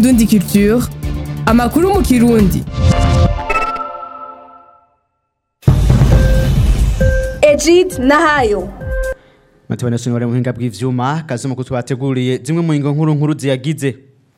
Indundi Culture amakuru mu kirundi Egid Nahayo Matibana sonore mu hinga bw'ivyuma kazuma ko twateguriye zimwe mu ngo nkuru nkuru ziyagize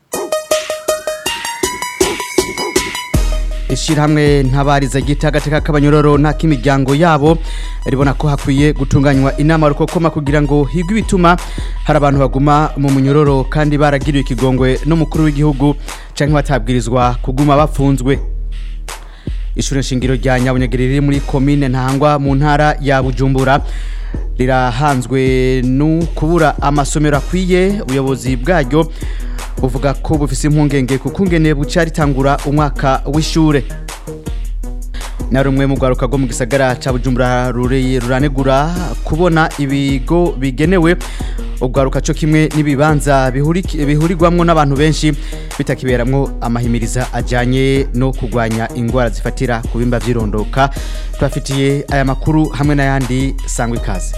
Ishirahamwe ntabariza gita gateka k'abanyororo nta kimiryango yabo ribona ko hakwiye gutunganywa inama rukokoma kugira ngo higwe ibituma hari abantu baguma mu munyororo kandi baragiriwe ikigongwe n'umukuru w'igihugu canke batabwirizwa kuguma bafunzwe Ishure shingiro rya Nyabunyegerere riri muri commune Ntahangwa mu ntara ya Bujumbura rirahanzwe no kubura amasomero akwiye ubuyobozi bwaryo buvuga ko bufise impungenge kukungene buca ritangura umwaka w'ishure na rumwe mu rwaruka rwo mu gisagara ca Bujumbura ruri- ruranegura kubona ibigo bigenewe ubwaruka cyo kimwe n'ibibanza bihuriki- bihurirwamwo n'abantu benshi bitakiberamwo amahimiriza ajanye no kurwanya ingwara zifatira ku bimba vy'irondoka twafitiye aya makuru hamwe n'ayandi sangwa ikaze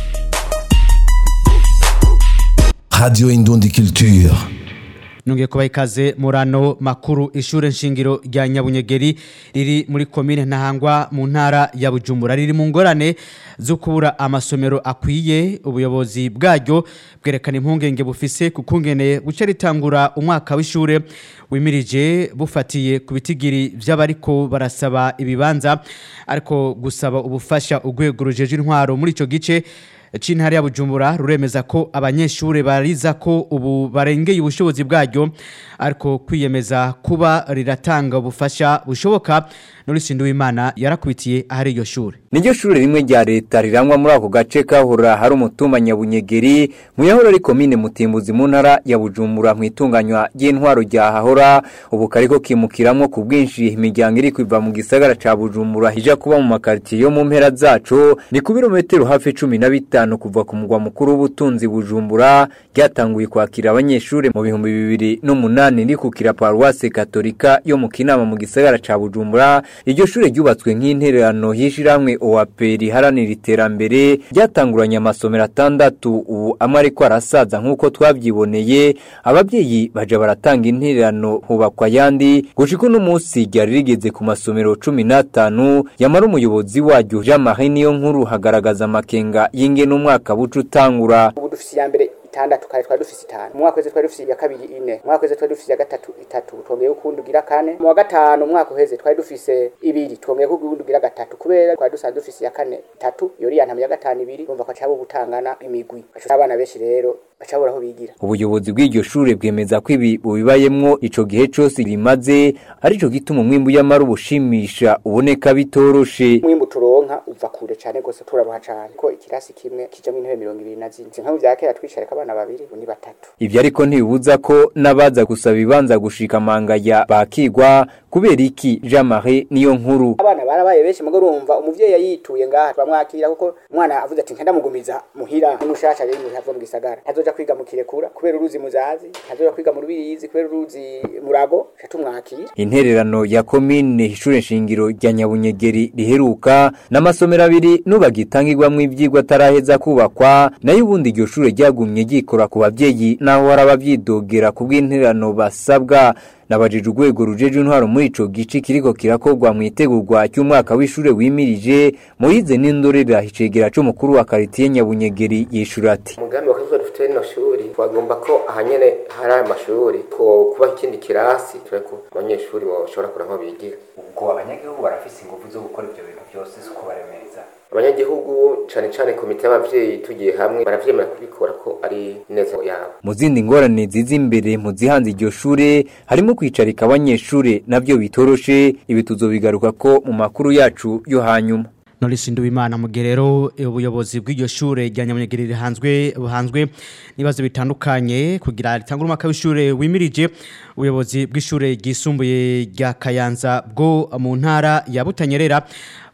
Radio Indundi Culture. Nungiye kubaha ikaze murano makuru ishure nshingiro rya Nyabunyegeri riri muri komine Ntahangwa mu ntara ya Bujumbura riri mu ngorane zo kubura amasomero akwiye ubuyobozi bwaryo bwerekana impungenge bufise kukungene buca ritangura umwaka w'ishure wimirije bufatiye ku bitigiri vy'abariko barasaba ibibanza ariko gusaba ubufasha urwego rujeje intwaro muri ico gice c'intara ya Bujumbura ruremeza ko abanyeshure bariza ko ubu barengeye ubushobozi bwaryo ariko kwiyemeza kuba riratanga ubufasha bushoboka Norisi Nduwimana yarakubitiye ahari iyo shure Niryo shure rimwe rya leta rirangwa muri ako gace kahora hari umutumba Nyabunyegeri mu yahora ari komine Mutimbuzi mu ntara ya Bujumbura mu itunganywa ry'intwaro rya hahora ubu kariko kimukiramwo ku bwinshi imiryango iri kwiva mu gisagara ca Bujumbura hija kuba mu makartier yo mu mpera zaco ni ku birometero hafi 15 kuva ku mugwa mukuru w'ubutunzi Bujumbura ryatanguye kwakira abanyeshure mu bihumbi bibiri n'umunani rikukira paruwase katolika yo mu Kinama mu gisagara ca Bujumbura iryo shure ryubatswe nk'intererano y'ishiramwe OAP riharanira iterambere ryatanguranye amasomero atandatu ubu amwe ariko arasaza nk'uko twavyiboneye abavyeyi baja baratanga intererano hubakwa yandi gushika uno munsi ryari rigeze ku masomero cumi n'atanu yamara umuyobozi waryo Jean Marie niyo nkuru hagaragaza amakenga y'ingene umwaka buca utangura ubu dufise iya mbere itandatu kare twari dufise itanu mu mwaka uheze twari dufise iya kabiri ine mu mwaka uheze twari dufise iya gatatu itatu twongeye ukundi ugira kane mu wa gatanu umwaka uheze twari dufise ibiri twongeye ukundi ugira gatatu kubera twari dusanzwe dufise iya kane itatu iyo uriya ntama ya gatanu ibiri urumva ko acaba ubutangana imigwi baca abana benshi rero baca babura aho bigira ubuyobozi bw'iryo shure bwemeza ko ibi bubibayemwo ico gihe cose rimaze arico gituma umwimbu y'amara ubushimisha uboneka bitoroshe umwimbu turonka uva kure cane gose turaruha cane ko ikirasi kimwe kijamwo intebe mirongo ibiri na zine si nka vya kera twicareka abana babiri ubu ni batatu ivyo ariko ntibibuza ko n'abaza gusaba ibibanza gushika mangaya bakigwa kubera iki Jean Marie niyo nkuru abana barabaye benshi mugo urumva umuvyeyi yayituye ngaha turamwakira kuko umwana avuze ati nkenda mugumiza muhira n'umushasha rero mu hava mu gisagara ntazoja kwiga mu kirekura kubera uruzi muzazi ntazoja kwiga mu rubirizi kubera uruzi murago ca tumwakira intererano ya komine ishure nshingiro rya Nyabunyegeri riheruka n'amasomero abiri nubagitangirwamwo ivyigwa ataraheza kubakwa nayo ubundi iryo shure ryagumye ryikora ku bavyeyi naho hari abavyidogera ku bw'intererano basabwa nabajije urwego rujeje intwaro muri ico gice kiriko kirakorwa mu itegurwa cy'umwaka w'ishure wimirije Moyize n'indorera icegera c'umukuru wa karitiye Nyabunyegeri yishura ati umugambi wa kazoza dufite rino shuri twagomba ko ahanyene hari aya mashuri two kuba ikindi kirasi turi ko abanyeshuri bashobora kugira aho bigira ubwo abanyagihugu barafise ingufu zo gukora ibyo bintu byose si kubaremeza abanyagihugu cane cane komite y'abavyeyi tugiye hamwe baravyemera kubikora ko ari neza yabo mu zindi ngorane ziza imbere mu zihanze iryo shure harimo kwicarika abanyeshure navyo bitoroshe ibi tuzobigaruka ko mu makuru yacu yo hanyuma Norisi Nduwimana mu gihe rero ubuyobozi bw'iryo shure rya Nyamunyegeri rihanzwe buhanzwe n'ibibazo bitandukanye kugira ritangure umwaka w'ishure wimirije ubuyobozi bw'ishure ryisumbuye rya Kayanza bwo mu ntara ya Butanyerera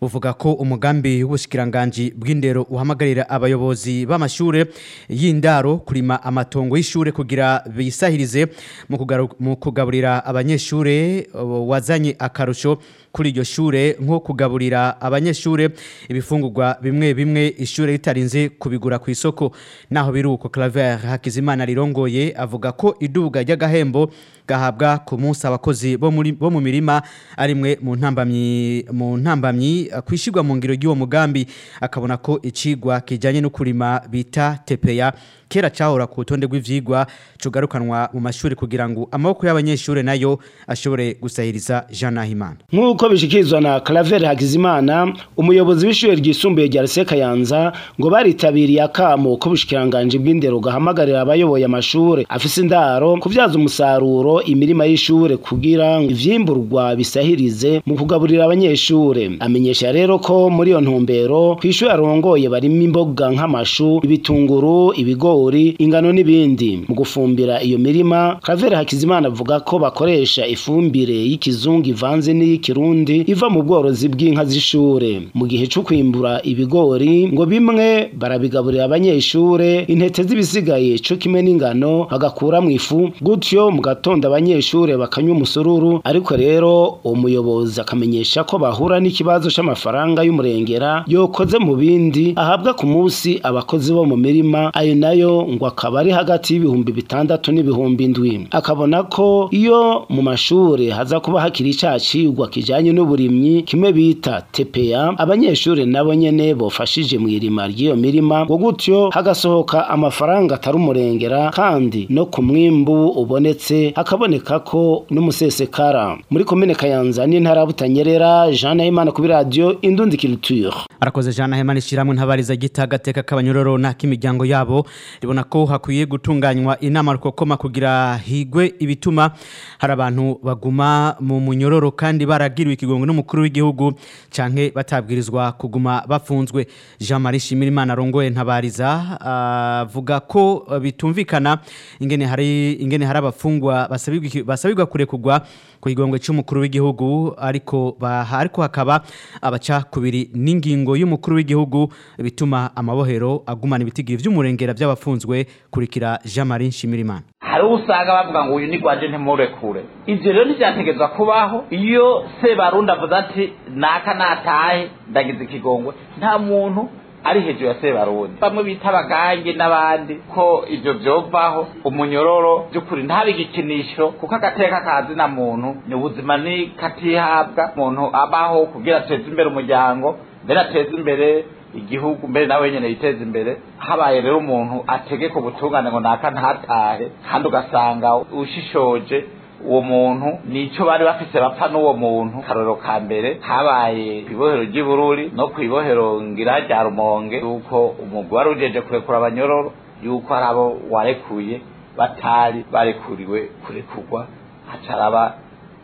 buvuga ko umugambi w'ubushikiranganje bw'indero uhamagarira abayobozi b'amashure y'indaro kurima amatongo y'ishure kugira bisahirize mu kugaru- mu kugaburira abanyeshure uh, wazanye akarusho kuri iryo shure nko kugaburira abanyeshure ibifungurwa bimwe bimwe ishure ritarinze kubigura ku isoko naho biruko Claver Hakizimana rirongoye avuga ko iduga ry'agahembo gahabwa ku munsi abakozi bo muri bo mu mirima arimwe mu ntambamyi mu ntambamyi uh, kwishirwa mu ngiro y'uwo mugambi akabona ko icigwa kijanye no kurima bita tepeya kera cahora ku rutonde rw'ivyigwa cugarukanwa mu mashuri kugira ngo amaboko y'abanyeshure nayo ashobore gusahiriza Jean Nahimana nk'uko bishikirizwa na Claver Hakizimana umuyobozi w'ishure ryisumbuye rya Lycée Kayanza ngo baritabiriye akamo ko bushikiranganje bw'indero gahamagarira abayoboye amashure afise indaro kuvyaza umusaruro imirima y'ishure kugira ngo ivyimburwa bisahirize mu kugaburira abanyeshure amenyesha rero ko muri iyo ntumbero kw'ishure arongoye barimo imboga nk'amashu ibitunguru ibigori ingano n'ibindi mu gufumbira iyo mirima Claver Hakizimana avuga ko bakoresha ifumbire y'ikizungu ivanze n'iy'ikirundi iva mu bworozi bw'inka z'ishure mu gihe cyo kwimbura ibigori ngo bimwe barabigaburira abanyeshure intete z'ibisigaye cyo kimwe n'ingano bagakura mu ifu gutyo mu gatondo abanyeshure bakanywa umusururu ariko rero uwo muyobozi akamenyesha ko bahura n'ikibazo c'amafaranga y'umurengera yokoze mu bindi ahabwa ku munsi abakozi bo mu mirima ayo nayo ngo akaba ari hagati y'ibihumbi bitandatu n'ibihumbi indwi akabona ko iyo mu mashuri haza kuba hakiri ca cigwa kijanye n'uburimyi kimwe bita TPA abanyeshuri nabo nyene bofashije mu irima ry'iyo mirima ngo gutyo hagasohoka amafaranga atari umurengera kandi no ku mwimbu ubonetse hakaboneka ko n'umusesekara muri komine Kayanza n'intara ya Butanyerera Jean Nahimana kuri radio Indundi Culture arakoze Jean Nahimana ishiramwe ntabariza gita gateka k'abanyororo na k'imiryango yabo ribona ko hakwiye gutunganywa inama rukokoma kugira higwe ibituma hari abantu baguma mu munyororo kandi baragiriwe ikigongo n'umukuru w'igihugu canke batabwirizwa kuguma bafunzwe Jean Marie Shimirimana rongoye ntabariza avuga ko uh, bitumvikana ingene hari ingene hari abafungwa basabirwa iki- basabirwa kurekugwa ku kigongwe c'umukuru w'igihugu ariko ba- ariko hakaba abaca kubiri n'ingingo y'umukuru w'igihugu bituma amabohero agumana ibitigiri vy'umurengera by'abafunzwe kurikira Jean Marie Shimirimana hari uwo usanga bavuga ngo uyu ni rwaje ntimurekure ibyo rero ntibyategerezwa kubaho iyo sebarundi avuze ati naka natahe ndagize ikigongwe nta muntu ari hejuru ya sebarundi bamwe bita abagange n'abandi ko ibyo byovaho umunyororo by'ukuri ntabe igikinisho kuko agateka kazi na muntu ni ubuzima ni katihabwa umuntu abaho kugira ateze imbere umuryango mbere ateze imbere igihugu mbere nawe nyene yiteza imbere habaye rero umuntu ategeka ubutungane ngo naka ntatahe kandi ugasanga ushishoje uwo muntu nico bari bafise bapfa n'uwo muntu karorero ka mbere habaye ibohero ry'ibururi no kw'ibohero ngira rya rumonge yuko umugwi wari ujeje kurekura abanyororo yuko hari abo warekuye batari barekuriwe kurekurwa hacaraba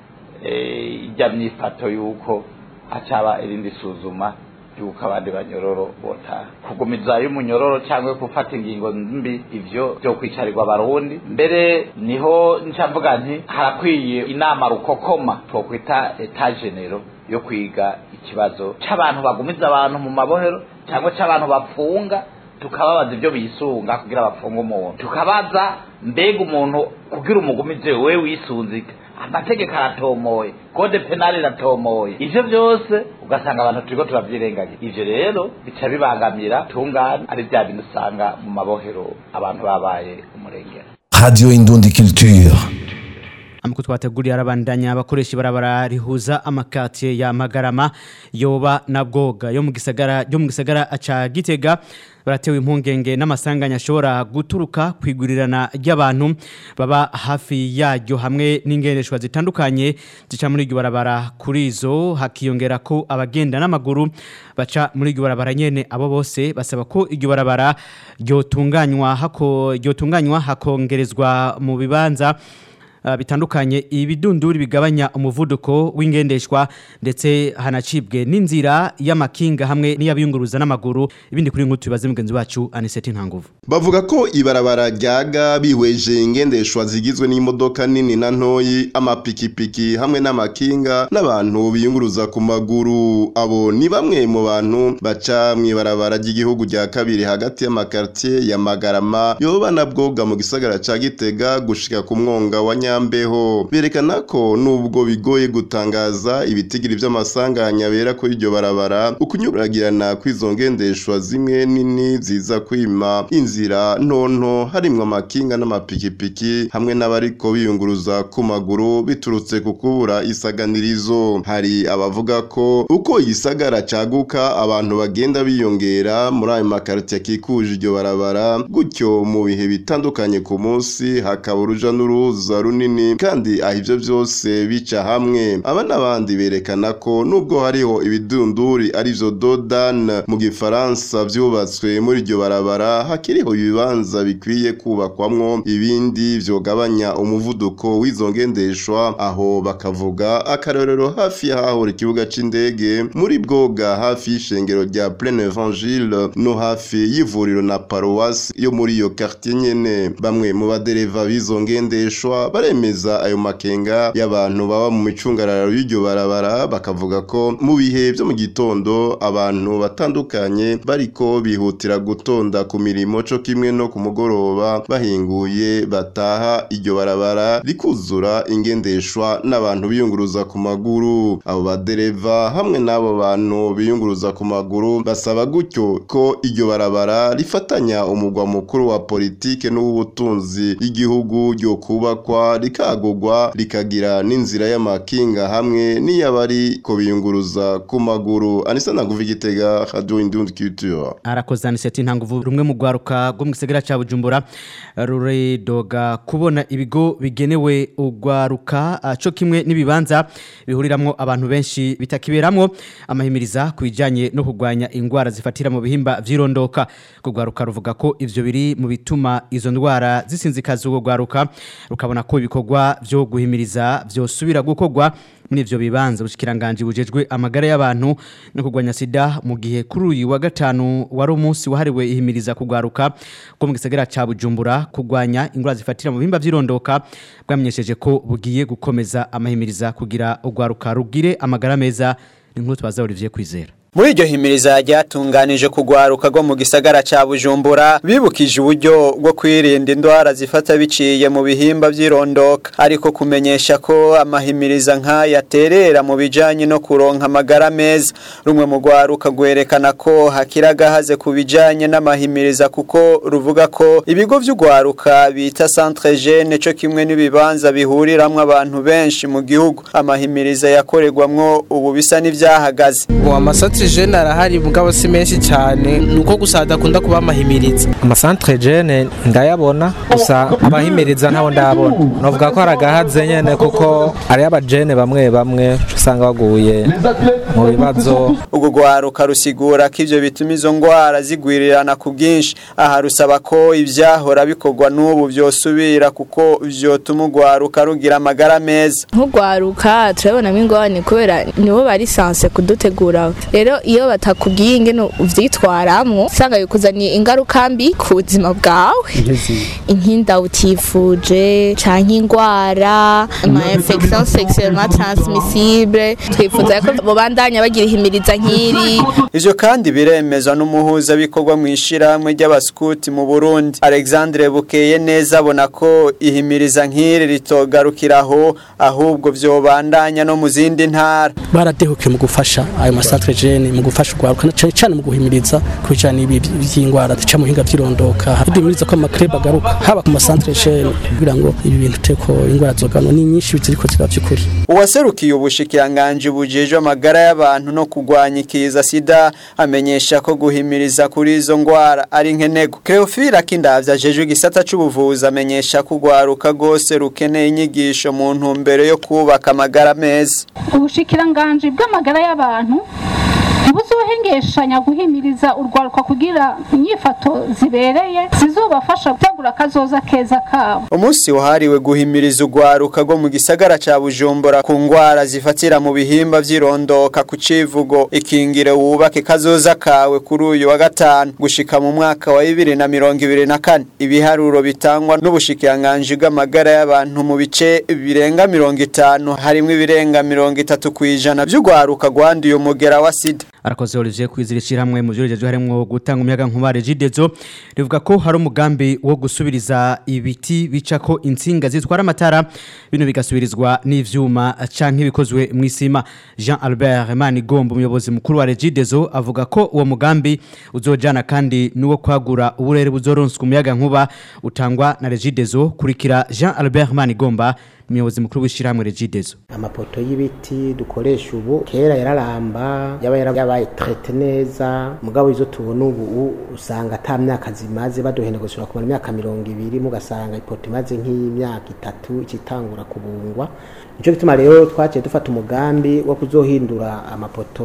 eh, ijya myifato yuko hacaba irindi suzuma yuko abandi banyororo botaha kugumiza y'umunyororo cyangwa gufata ingingo mbi ivyo byo kwicarirwa abarundi mbere niho nca mvuga nti harakwiye inama rukokoma twokwita etagenero yo kwiga ikibazo c'abantu bagumiza abantu mu mabohero cyangwa c'abantu bapfunga tukababaza ibyo bisunga kugira bapfunge umuntu tukabaza mbega umuntu kugira umugumize we wisunzika amategeko aratomoye kode penali iratomoye ivyo byose ugasanga abantu turiko turavyirengagiza ivyo rero bica bibangamira tungane ari bya bintu usanga mu mabohero abantu babaye umurengera Radio Indundi Culture. Amuko twateguriye arabandanya abakoresha ibarabara rihuza amakatiye ya Magarama yoba na Bwoga yo mu gisagara yo mu gisagara aca Gitega baratewe impungenge n'amasanganya ashobora guturuka kwigurirana ry'abantu baba hafi yaryo hamwe n'ingendeshwa zitandukanye zica muri iryo barabara kuri izo hakiyongera ko abagenda n'amaguru baca muri iryo barabara nyene abo bose basaba ko iryo barabara ryotunganywa hako ryotunganywa hakongerezwa mu bibanza uh, bitandukanye ibidunduri bigabanya umuvuduko w'ingendeshwa ndetse hanacibwe n'inzira y'amakinga hamwe n'iyabiyunguruza n'amaguru ibindi kuri nk'utu bibaze mugenzi wacu Aniseti Ntanguvu bavuga ko ibarabara ryaga bihweje ingendeshwa zigizwe n'imodoka nini na ntoyi amapikipiki hamwe n'amakinga n'abantu biyunguruza ku maguru abo ni bamwe mu bantu baca mu ibarabara ry'igihugu rya kabiri hagati y'amakartier ya Magarama yoba na bwoga mu gisagara ca Gitega gushika ku mwonga wa Nyambeho berekana ko nubwo bigoye gutangaza ibitigiri vy'amasanganya bera kuri iryo barabara ukunyuragirana kw'izo ngendeshwa zimwe nini ziza kwima inzira ntonto harimwo amakinga n'amapikipiki hamwe n'abariko biyunguruza ku maguru biturutse ku kubura isaganirizo hari abavuga ko uko igisagara caguka abantu bagenda biyongera muri ayo makariti akikuje iryo barabara gutyo mu bihe bitandukanye ku munsi hakaba uruja n'uruza runini kandi aho ivyo vyose bica hamwe aba n'abandi berekana ko nubwo hariho ibidunduri arivyo dodan mu gifaransa vyubatswe muri iryo barabara hakiriho ibibanza bikwiye kubakwamwo ibindi vyogabanya umuvuduko w'izo ngendeshwa aho bakavuga akarorero hafi y'ahahora ikibuga c'indege muri bwoga hafi y'ishengero rya plein evangile no hafi y'ivuriro na paruwasi yo muri iyo quartier nyene bamwe mu badereva b'izo ngendeshwa baremeza ayo makenga y'abantu baba mu micungararo y'iryo barabara bakavuga ko mu bihe vyo mu gitondo abantu batandukanye bariko bihutira gutonda ku mirimo co kimwe no ku mugoroba bahinguye bataha iryo barabara rikuzura ingendeshwa n'abantu biyunguruza ku maguru abo badereva hamwe n'abo bantu biyunguruza ku maguru basaba gutyo ko iryo barabara rifatanya umugwa mukuru wa politike n'ubutunzi y'igihugu ryo kubakwa rikagurwa rikagira n'inzira y'amakinga hamwe n'iyabari ko biyunguruza ku maguru anisa naguva igitega radio indundi culture arakoze Aniseti Ntanguvu rumwe mu gwaruka rwo mu gisagara ca Bujumbura ruredoga kubona ibigo bigenewe ugwaruka ah, co kimwe n'ibibanza bihuriramwo abantu benshi bitakiberamwo amahimiriza kubijanye no kugwanya ingwara zifatira mu bihimba vyirondoka kugwaruka ruvuga ko ivyo biri mu bituma izo ndwara zisinzikaza ugo gwaruka rukabona ko ibikorwa vyo guhimiriza vyosubira gukorwa muri ivyo bibanza ubushikiranganje bujejwe amagara y'abantu no kugwanya sida mu gihe kuri uyu wa gatanu wari umunsi wahariwe ihimiriza kugwaruka ko mu gisagara ca Bujumbura kugwanya ingwara zifatira mu bihimba vyirondoka bwamenyesheje ko bugiye gukomeza amahimiriza kugira ugwaruka rugire amagara meza ni nkuru twaza Olivier Kwizera muri iryo himiriza ryatunganije kugwaruka rwo mu gisagara ca Bujumbura bibukije uburyo bwo kwirinda indwara zifata biciye mu bihimba vy'irondoka ariko kumenyesha ko amahimiriza nk'aya aterera mu bijanye no kuronka amagara meza rumwe mu gwaruka gwerekana ko hakira gahaze ku bijanye n'amahimiriza kuko ruvuga ko ibigo vy'ugwaruka bita centre jeune co kimwe n'ibibanza bihuriramwo abantu benshi mu gihugu amahimiriza yakorerwamwo ubu bisa n'ivyahagaze amasantire jene arahari mugabo si menshi cyane ni uko gusa hadakunda kuba amahimiriza amasantere jene ndayabona gusa abahimiriza ntabo ndabona navuga ko hari agahaze nyene kuko ari abajene bamwe bamwe usanga baguye mu bibazo ubwo gwaruka rusigura ko ivyo bituma izo ngwara zigwirirana ku bwinshi aha rusaba ko ivyahora bikorwa n'ubu vyosubira kuko vyotuma ugwaruka rugira amagara meza nk'ugwaruka turabonamo ingorane kubera nibo bari sanse kudutegura rero iyo batakubwiye ingene uvyitwaramwo usanga bikuzaniye ingaruka mbi ku buzima bwawe inkinda utifuje canke ingwara ama infection sexuellement transmissible twifuza ko bobandanya bagira ihimiriza nk'iri ivyo kandi biremezwa n'umuhuza bikorwa mu ishirahamwe ry'abaskuti mu Burundi Alexandre Bukeye neza abona ko ihimiriza nk'iri ritogarukiraho ahubwo vyobandanya no mu zindi ntara baradehukiye mu gufasha ayo masantre jene mu gufasha urwaruka cyane cyane mu guhimiriza ku bijyanye by'indwara zica mu hinga by'irondoka duhimiriza ko amakrebe agaruka haba ku masantre jene kugira ngo ibi bintu teko indwara zogano ni nyinshi ziriko ziba by'ukuri uwaserukiye ubushikiranganje bujejwe amagara y'abantu no kugwanya ikiza sida amenyesha ko guhimiriza kuri izo ndwara ari nkenego Cleophile Kindavya ajejwe igisata c'ubuvuzi amenyesha ko urwaruka rwose rukeneye inyigisho mu ntumbero yo kubaka amagara meza ubushikiranganje bw'amagara y'abantu ntibuzohengeye dufashanya guhimiriza urwaruka kugira inyifato zibereye zizobafasha gutegura akazoza keza kabo umunsi wahariwe guhimiriza urwaruka rwo mu gisagara ca bujumbura ku ngwara zifatira mu bihimba vy'irondoka ku civugo ikingire wubake kazoza kawe kuri uyu wa gatanu gushika mu mwaka wa bibiri na mirongo ibiri na kane ibiharuro bitangwa n'ubushikiranganji bw'amagara y'abantu mu bice birenga mirongo itanu harimwo ibirenga mirongo itatu kw'ijana vy'urwaruka rwanduye umugera wa sida arakoze Olivier kwizirishira hamwe mu byorezo harimo gutanga umuyaga nkuba Regidezo rivuga ko hari umugambi wo gusubiriza ibiti bica ko insinga zitwara amatara bino bigasubirizwa n'ivyuma canke bikozwe mu isima Jean Albert Manigombo umuyobozi mukuru wa Regidezo avuga ko uwo mugambi uzojana kandi nuwo kwagura uburere buzoronswa umuyaga nkuba utangwa na Regidezo kurikira Jean Albert Manigomba umuyobozi mukuru w'ishyirahamwe Regidezo amapoto y'ibiti dukoresha ubu kera yararamba yaba yarabaye traite neza mugabo izo tubona ubu usanga ata myaka zimaze baduhenda gusura kumara imyaka mirongo ibiri mugasanga ipoto imaze nk'imyaka itatu ikitangura kubungwa nico gituma rero twaciye dufata umugambi wo kuzohindura amapoto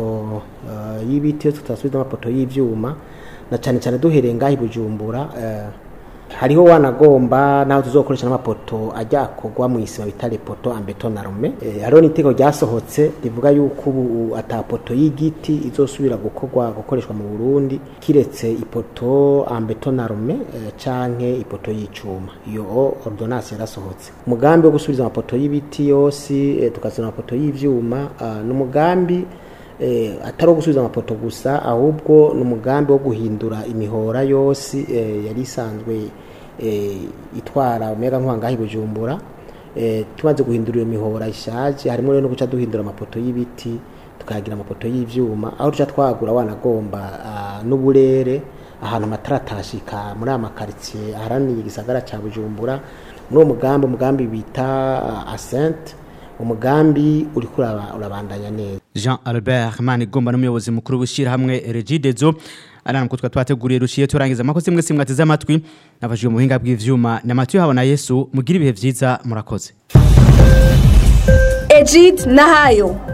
uh, y'ibiti tutasubiza amapoto y'ivyuma na cyane cyane duhereye ngaho i Bujumbura uh, hariho wanagomba naho tuzokoresha n'amapoto ajya akogwa mu isima bita repoto ambetonarume e, hariho n'iteko ryasohotse rivuga yuko ubu atapoto y'igiti izosubira gukorwa gukoreshwa mu Burundi kiretse ipoto ambetonarume e, canke ipoto y'icuma iyo ordonnance yarasohotse umugambi wo gusubiza amapoto y'ibiti yose e, tukazana amapoto y'ivyuma n'umugambi eh, atari wo gusubiza amapoto gusa ahubwo ni umugambi wo guhindura imihora yose eh, yari isanzwe eh, itwara umuyaga nkuba ngaho i bujumbura eh, tumaze guhindura iyo mihora ishaje harimo rero no guca duhindura amapoto y'ibiti tukagira amapoto y'ivyuma aho duca twagura wanagomba uh, n'uburere ahantu amatara atashika muri aya makaritsiye aharaniye igisagara ca bujumbura muri uwo mugambi umugambi bita uh, asente umugambi uriko urabandanya neza Jean Albert Manigomba n'umuyobozi mukuru w'ishira hamwe Regidezo arana mukutwa twateguriye rushiye turangiza makoze mwe simwateze amatwi nafashije mu buhinga bw'ivyuma na Mathieu habona Yesu mugira ibihe vyiza murakoze Ejid Nahayo